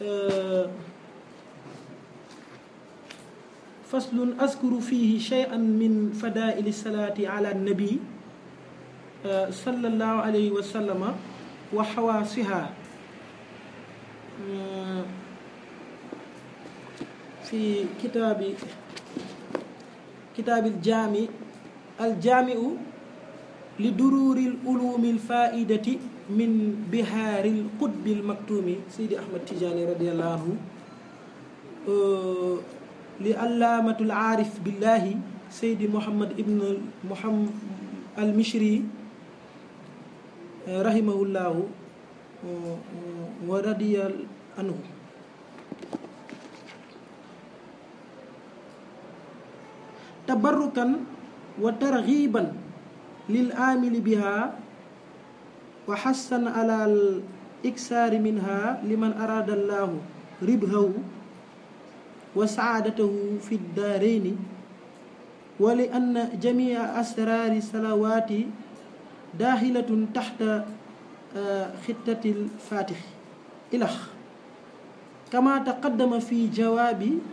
faslun askuru fihi shay'an min fadaili salaati ala nabi sallallahu alayhi wa sallama wa xawaasiha fi kitaabi kitaabil jaami al jaamiu li duruuril uluumil faaidati min bihaaril qutbil maktuumi Seydi Ahmad Tijaani radiyallahu anhu li allaamatul aarif billahi Seydi Mouhamad Ibn Mouhamad al Mishri rahimahullahu wa radiya anhu tabarrukan wa targhiban lil aamili biha wa xassan ala al iksaari minha liman araada allahu ribhahu wa saadatahu fi daarayni wa li anna jamia asraari salawaati daaxilatun taxta xittatil faatix ilax kama taqaddama fi jawaabi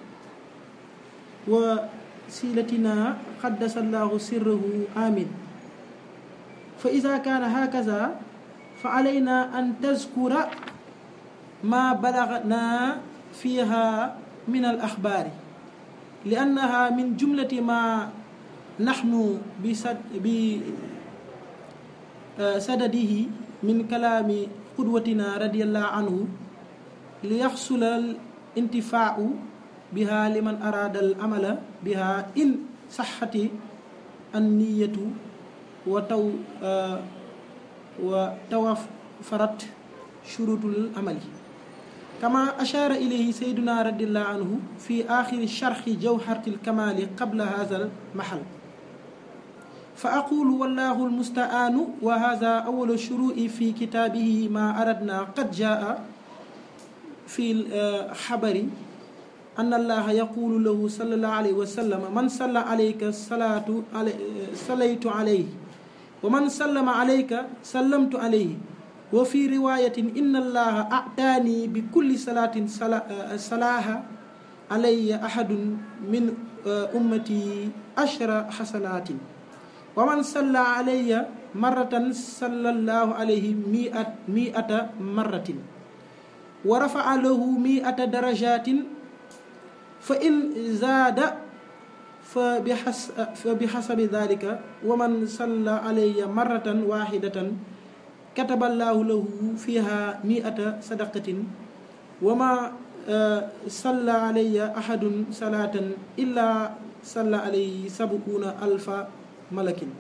wa silatina xaddasallahu sirrahu amin fa ida kaana hakaza fa alayna an tazkura ma balagna fiha min al axbaari li annaha min jumlati ma naxnu bi sad bi sadadihi min kalaami qudwatina radiallahu anhu li yaxsula al intifaau biha liman araada al amala biha in saxati an niyatu wa taw wa tawafarat shurutul amali kama ashaara ilayhi sayduna radiallahu anhu fi axiri charxi jawharatil kamaali qabla haza al mahal fa aqulu wallahu almustaanu wa haza awalu shuru'i fi kitaabihi ma aradna qad jaa fi xabari an allaha yaqulu lahu sallallahu alayhi wa sallam man salla alayka salaatu salaytu alayhi wa man sallama alayka sallamtu alayhi wa fi riwayatin inna allaha ataani bi kulli salaatin salaaha alayya ahadun min ummati ashra xasanaatin wa man salla alayya marratan sallallahu alayhi miat miata marratin wa rafaa lahu miata darajatin fa in zaada fa bi xas fa bi xasabi dalika wa man salla alayya marratan waxidatan kataballaahu lahu fiha miata sadaqatin wa ma salla alayya ahadun salaatan illa salla alayhi sabuuna alfa malakin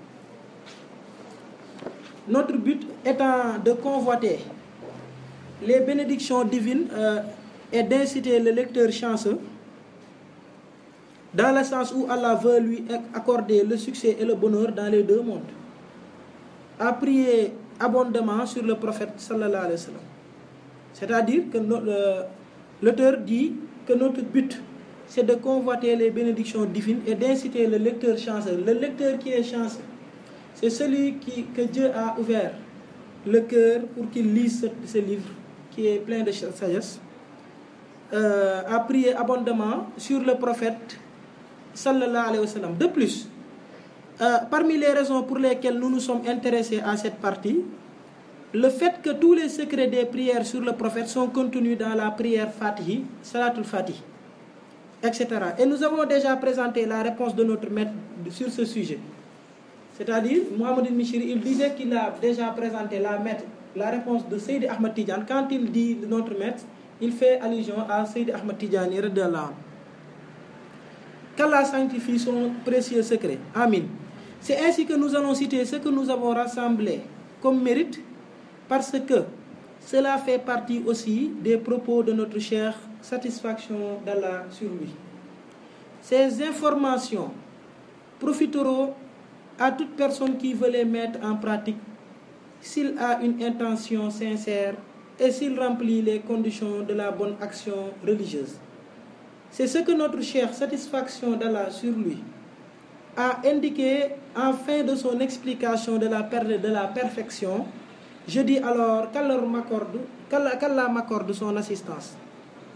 notre but étant de convoiter les bénédictions divines euh, et d'inciter le lecteur chanceux dans le sens où Allah veut lui accorder le succès et le bonheur dans les deux mondes à prier abondamment sur le prophète sallallahu alayhi wa sallam c'est-à-dire que l'auteur dit que notre but c'est de convoiter les bénédictions divines et d'inciter le lecteur chanceux le lecteur qui est chanceux c'est celui qui que Dieu a ouvert le cœur pour qu'il lise ce, ce livre qui est plein de sagesse euh, à prier abondamment sur le prophète sallallahu alayhi wa sallam de plus euh, parmi les raisons pour lesquelles nous nous sommes intéressés à cette partie le fait que tous les secrets des prières sur le prophète sont contenus dans la prière Fatihi Salatul Fatih etc et nous avons déjà présenté la réponse de notre maître sur ce sujet c'est-à-dire Mohamed Michiri il disait qu'il a déjà présenté la maître la réponse de Seydi Ahmad Tidiane quand il dit notre maître il fait allusion à Seydi Ahmad Tidiane radiyallahu anhu qu'Allah sanctifie son précieux secret Amin c'est ainsi que nous allons citer ce que nous avons rassemblé comme mérite parce que cela fait partie aussi des propos de notre chère satisfaction d'Allah sur lui ces informations profiteront à toute personne qui veut les mettre en pratique s'il a une intention sincère et s'il remplit les conditions de la bonne action religieuse. C'est ce que notre chère satisfaction d'Allah sur lui a indiqué en fin de son explication de la perte de la perfection. Je dis alors qu'Allah m'accorde, qu'Allah m'accorde son assistance.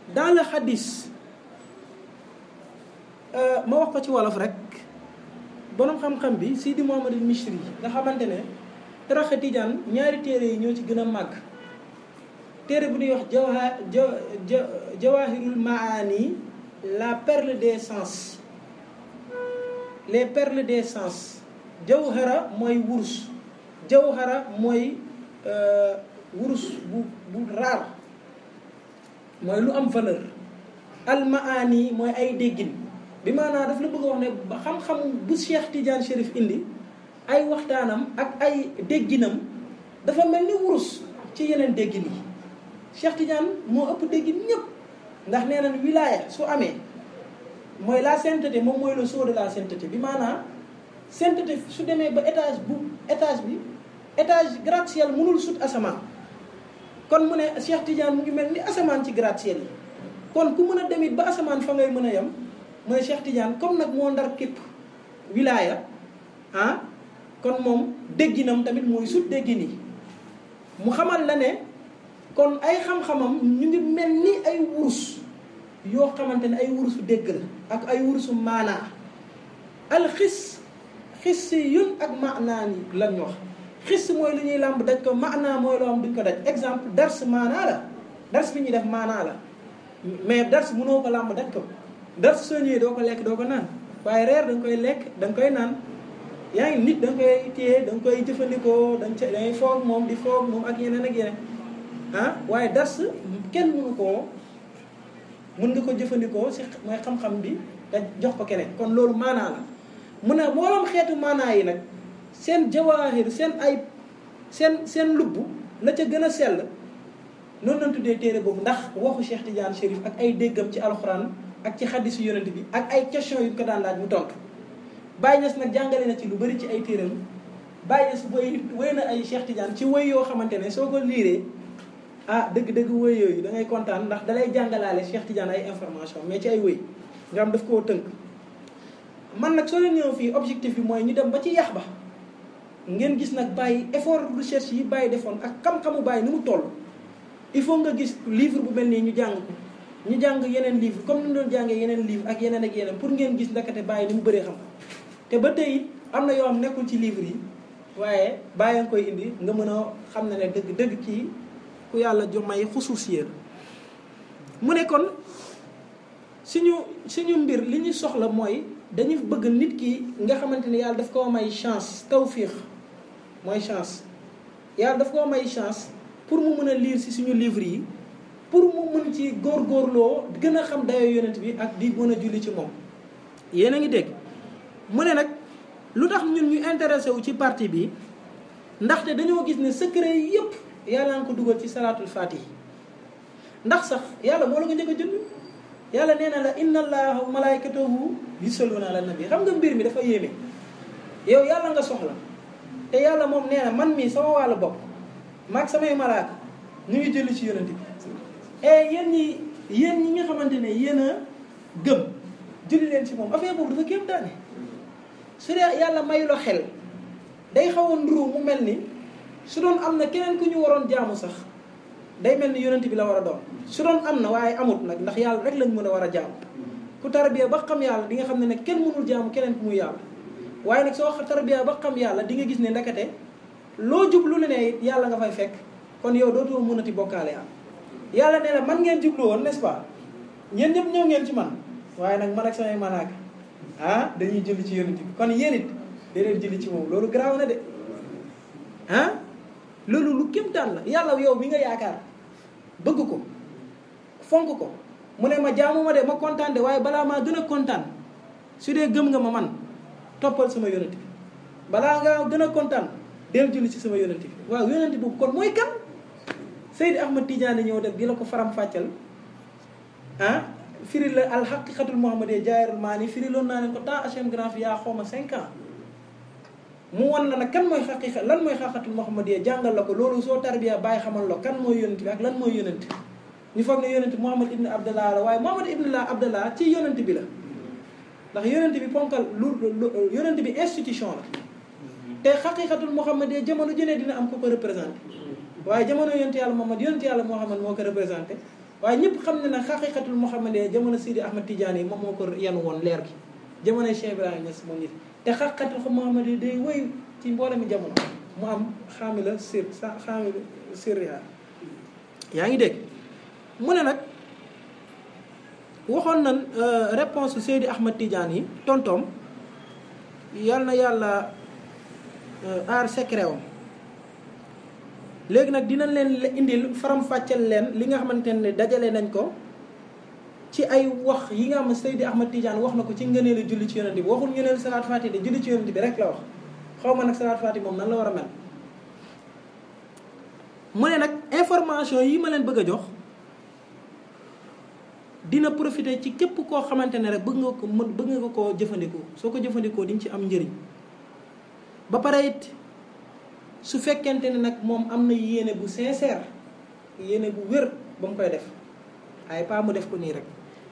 dans le hadith ma wax ko ci wolof rek borom xam-xam bi Sidi Mouhamadul Mishri nga xamante ne tarixa tijaan ñaari téere yi ñoo ci gën a màgg téere bu ñuy wax jawa jawahirul maani la perle des sens les perles des sens jawhara mooy wurus jawhara mooy wurus bu bu raar mooy lu am valeur al maani mooy ay déggin bi maanaam daf la bëgg a wax ne ba xam-xam bu Cheikh Tidiane Chérif indi ay waxtaanam ak ay dégginam dafa mel ni wurus ci yeneen déggin yi Cheikh Tidiane moo ëpp déggin ñëpp ndax nee nañ wilaaya su amee mooy la sainteté moom mooy le sceau de la sainteté bi maanaam sainteté su demee ba étage bu étage bi étage gratte-ciel mënul sut asamaan kon mu ne Cheikh Tidiane mu ngi mel ni asamaan ci gratte-ciel yi kon ku mën a demit ba asamaan fa ngay mën a yem mooy Cheikh Tidiane comme nag moo ndar képp wilaaya ah kon moom dégginam tamit mooy sut déggin yi mu xamal la ne kon ay xam-xamam ñu ngi mel ni ay wurus yoo xamante ne ay wurusu dégg la ak ay wurusu maanaa alxis xis si yun ak maanaa ni lan ñu wax xis mooy lu ñuy làmb daj ko maanaa mooy loo xam duñ ko daj exemple dars maanaa la dars bi ñuy def maanaa la mais dars mënoo ko làmb daj ko dars soo ñëwee doo ko lekk doo ko naan waaye reer da nga koy lekk da nga koy naan yaa ngi nit da nga koy téye da nga koy jëfandikoo da nga dangay foog moom di foog moom ak yeneen ak yeneen ah waaye dars kenn mënu koo mën nga ko jëfandikoo si mooy xam-xam bi nga jox ko keneen kon loolu maanaa la mu ne mbooloom xeetu maanaa yi nag seen jawaahir seen ay seen seen lubb la ca gën a sell noonu lañ tuddee téere boobu ndax waxu Cheikh Tidiane Chérif ak ay déggam ci alxuraan ak ci xaddisu yonent bi ak ay question yu ko daan laaj mu tontu Baye Niass nag jàngale na ci lu bëri ci ay téeram Baye Niass woy woy na ay Cheikh Tidiane ci woy yoo xamante ne soo ko liiree ah dëgg-dëgg woy yooyu da ngay kontaan ndax dalay jàngalaale Cheikh Tidiane ay information mais ci ay woy nga xam daf koo tënk man nag soo leen ñëw fii objectif bi mooy ñu dem ba ci yax ba ngeen gis nag bàyyi effort recherche yi bàyyi defoon ak xam-xamu bàyyi ni mu toll il faut nga gis livre bu mel nii ñu jàng ko ñu jàng yeneen livre comme ni ñu doon jàngee yeneen livre ak yeneen ak yeneen pour ngeen gis ndakate bàyyi ni mu bëree xam te ba tey it am na yoo xam nekkul ci livre yi waaye bàyyi nga koy indi nga mën a xam ne ne dëgg dëgg kii ku yàlla jo may xusuusiyéer mu ne kon suñu suñu mbir li ñu soxla mooy dañu bëgg nit ki nga xamante ne yàlla daf koo may chance tawfiix mooy chance yàlla daf koo may chance pour mu mën a lire si suñu livre yi pour mu mën ci góorgóorloo gën a xam dayoo yonent bi ak di mën a julli ci moom yéen a ngi dégg mu ne nag lu tax ñun ñu intéressé wu ci parti bi ndaxte dañoo gis ne secret yi yëpp yàlla nga ko dugal ci salaatul fatih ndax sax yàlla moo la ko njëkk a jënd yàlla nee na la inna allaha wa malaikatahu yusalluna ala nabi xam nga mbir mi dafa yéeme yow yàlla nga soxla te yàlla moom nee na man mii sama wàllu bopp maag samay malaaka ñu ngi jëli ci yonent bi et yéen ñi yéen ñi nga xamante ne yéen a gëm julli leen ci moom affaire boobu dafa kéem daane su dee yàlla mayu la xel day xaw a nduru mu mel ni su doon am na keneen ku ñu waroon jaamu sax day mel ni yonent bi la war a doon su doon am na waaye amut nag ndax yàlla rek lañ mën a war a jaamu ku tarbiya ba xam yàlla di nga xam ne ne kenn mënul jaamu keneen ku muy yàlla waaye nag soo tarbiya ba xam yàlla di nga gis ne ndakate loo jublu lu ne yàlla nga fay fekk kon yow dootoo mënati bokkaale yàlla yàlla ne la man ngeen jublu woon n'est-ce pas ñeen ñëpp ñëw ngeen ci man waaye nag man ak samay malaaka ah dañuy julli ci yonent bi kon yéen it da leen julli ci moom loolu garaaw na de ah loolu lu kéemtaan la yàlla yow bi nga yaakaar bëgg ko fonk ko mu ne ma jaamu ma de ma kontaan de waaye balaa maa gën a kontaan su dee gëm nga ma man toppal sama yonent bi balaa nga gën a kontaan del julli ci sama yonent bi waaw yonent boobu kon mooy kan Seydi Ahmad Tidiane ñëw def di la ko faram fàccal ah firi la alxaqiqatul muhammadiyya jaayarul maani firi loon naa leen ko temps HM Grand fi yaa xawma cinq ans mu wan la nag kan mooy xaqiqa lan mooy xaqiqatul muhammadiyya jàngal la ko loolu soo tarbiya bàyyi xamal la kan mooy yonent bi ak lan mooy yonent ñu foog ne yonent Muhammad ibn Abdallah la waaye Muhammad ibn Abdallah ci yonent bi la ndax yonent bi ponkal lu yonent bi institution la te xaqiqatul muhammadiyya jamono jënee dina am ko ko représenté waaye jamono yonent yàlla Muhammad yonent yàlla Muhammad moo ko représenté waaye ñëpp xam ne nag xaqiqatul muhammadiyya jamono Sidi Ahmad Tidiane yi moom moo ko yan woon leer gi jamono Cheikh Ibrahima Niass moom nit te xaqiqatul muhammadiyya day wéy ci mboolem mi jamono mu am xaamila sir sa xaamila sirriha yaa ngi dégg mu ne nag waxoon nan réponse Seydi Ahmad Tidiane yi tontoom yal na yàlla aar secret wam léegi nag dinañ leen indil faram-fàcceel leen li nga xamante ne dajale nañ ko ci ay wax yi nga xam ne Seydi Ahmad Tidiane wax na ko ci ngëneelu julli ci yonent bi waxul ngëneelu salaat faati de julli ci yonent bi rek la wax xaw ma nag salaat faati moom nan la war a mel mu ne nag information yi ma leen bëgg a jox dina profiter ci képp koo xamante ne rek bëgg nga ko mën bëgg nga koo jëfandikoo soo ko jëfandikoo di nga ci am njëriñ ba pare it su fekkente ne nag moom am na yéene bu sincère yéene bu wér ba mu koy def ay pas mu def ko nii rek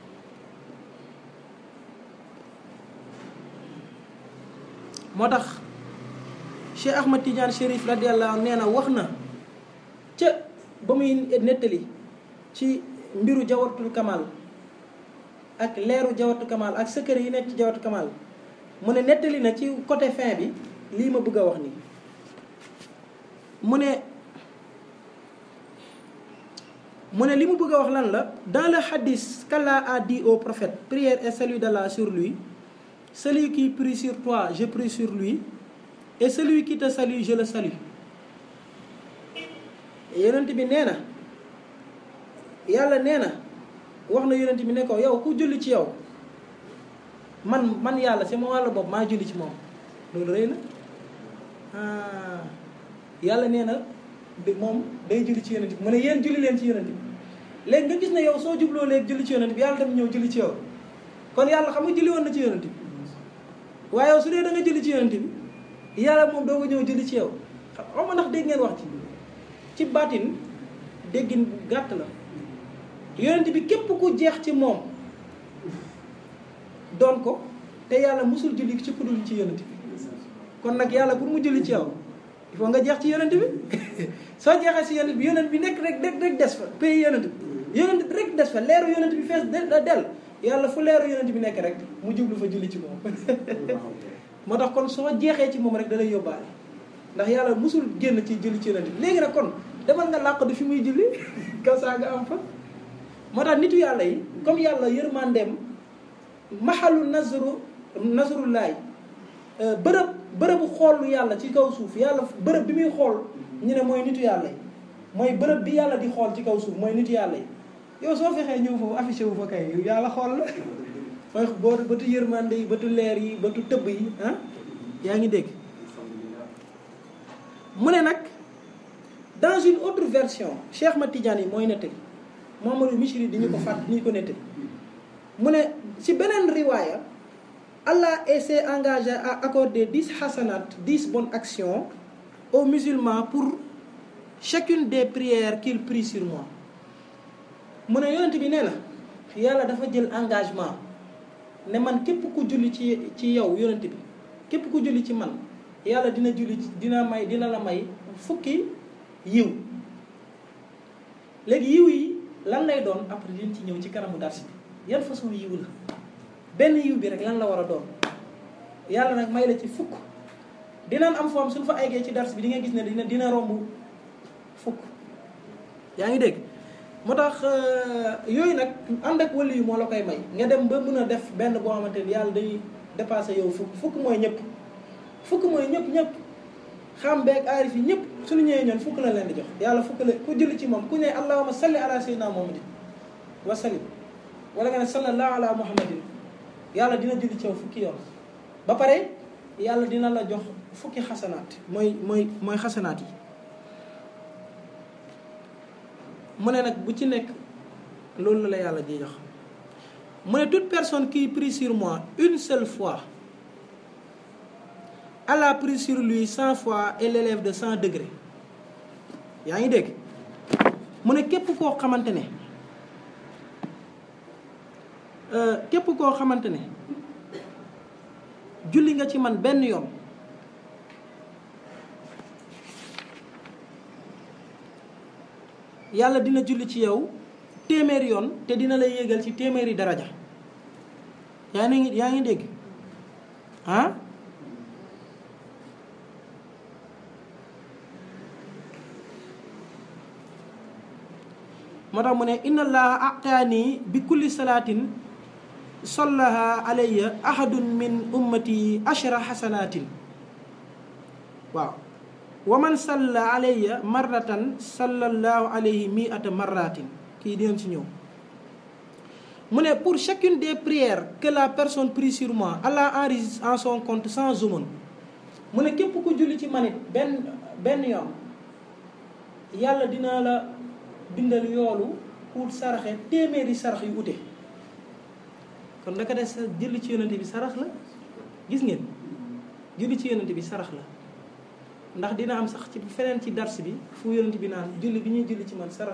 moo tax Cheikh Ahmad Tidiane Chérif radiyallahu nee na wax na ca ba muy nettali ci mbiru jawartul kamal ak leeru jawartu kamal ak secret yi nekk ci jawartu kamal mu ne nettali na ci côté fin bi lii ma bëgg a wax nii mu ne mu ne li mu bëgg a wax lan la dans le hadith qu'Allah a dit au prophète prière et salut d'Allah sur lui celui qui prie sur toi je prie sur lui et celui qui te salue je le salue yonent bi nee na yàlla nee na wax na yonent bi ne ko yow ku julli ci yow man man yàlla sama wàllu bopp maa julli ci moom loolu rëy na ah yàlla nee na moom day julli ci yonent bi mu ne yéen julli leen ci yonent bi léegi nga gis ne yow soo jubloo léegi julli ci yonent bi yàlla tam ñëw julli ci yow kon yàlla xam nga julli woon na ci yonent bi waaye yow su dee da nga julli ci yonent bi yàlla moom doo ko ñëw julli ci yow xam nga ndax dégg ngeen wax ci ci baatin déggin bu gàtt la yonent bi képp ku jeex ci moom doon ko te yàlla musul julli ci ku dul ci yonent bi kon nag yàlla pour mu julli ci yow il faut nga jeex ci yonent bi soo jeexee si yonent bi yonent bi nekk rek rek rek des fa pays yonent bi yonent bi rek des fa leeru yonent bi fees del yàlla fu leeru yonent bi nekk rek mu jublu fa julli ci moom moo tax kon soo jeexee ci moom rek da lay yóbbaale ndax yàlla musul génn ci julli ci yonent bi léegi nag kon demal nga làq du fi muy julli kaw saa nga am fa moo tax nitu yàlla yi comme yàlla yërmandeem maxalu nazru nazrullaay bërëb bërëbu xoolu yàlla ci kaw suuf yàlla bërëb bi muy xool ñu ne mooy nitu yàlla yi mooy bërëb bi yàlla di xool ci kaw suuf mooy nitu yàlla yi yow soo fexee ñëw foofu affiché wu fa kay yàlla xool la mooy boo bëtu yërmande yi bëtu leer yi bëtu tëbb yi ah yaa ngi dégg mu ne nag dans une autre version Cheikh Ahmad Tidiane yi mooy nettali Mamadou Michri di ñu ko fàtt di ñu ko nettali mu ne ci beneen riwaaya Allah s'est engagé à accorder dix hasanat dix bonnes actions aux musulmans pour chacune des prières qu'ils prient sur moi mu ne yonent bi nee na yàlla dafa jël engagement ne man képp ku julli ci ci yow yonent bi képp ku julli ci man yàlla dina julli dina may dina la may fukki yiw léegi yiw yi lan lay doon après liñ ci ñëw ci kanamu darsi bi yan façon yiw la benn yiw bi rek lan la war a doon yàlla nag may la ci fukk dinañ am foom suñ fa eggee ci dars bi di nga gis ne dina dina romb fukk yaa ngi dégg moo tax yooyu nag ànd ak wali yu moo la koy may nga dem ba mën a def benn boo xamante ni yàlla day dépassé yow fukk fukk mooy ñëpp fukk mooy ñëpp ñëpp xam beeg aarif yi ñëpp suñu ñëwee ñoon fukk la leen di jox yàlla fukk la ku julli ci moom ku ne allahumma salli ala sayyidina muhammadin wa sallim wala nga ne sallallahu ala muhammadin yàlla dina julli ci yow fukki yoon ba pare yàlla dina la jox fukki xasanaat mooy mooy mooy xasanaat yi mu ne nag bu ci nekk loolu la yàlla di jox mu ne toute personne qui prie sur moi une seule fois Allah prie sur lui cent fois et l'élève de cent degrés yaa ngi dégg mu ne képp koo xamante ne képp koo xamante ne julli nga ci man benn yoon yàlla dina julli ci yow téeméeri yoon te dina lay yégal ci téeméeri daraja yaa ngi yaa ngi dégg ah moo tax mu ne inna allaha ataani bi kulli salaatin sallaha alayya ahadun min ummati ashra xasanatin waaw wa man salla alayya marratan sallallahu alayhi miata marratin kii dinañ ci ñëw mu ne pour chacune des prières que la personne prie sur moi Allah enregistre en son compte sans aumône mu ne képp ku julli ci manit benn benn yoon yàlla dina la bindal yoolu pour saraxe téeméeri sarax yu ute kon naka des julli ci yonante bi sarax la gis ngeen julli ci yonante bi sarax la ndax dina am sax ci feneen ci dars bi fu yonante bi naan julli bi ñuy julli ci man sarax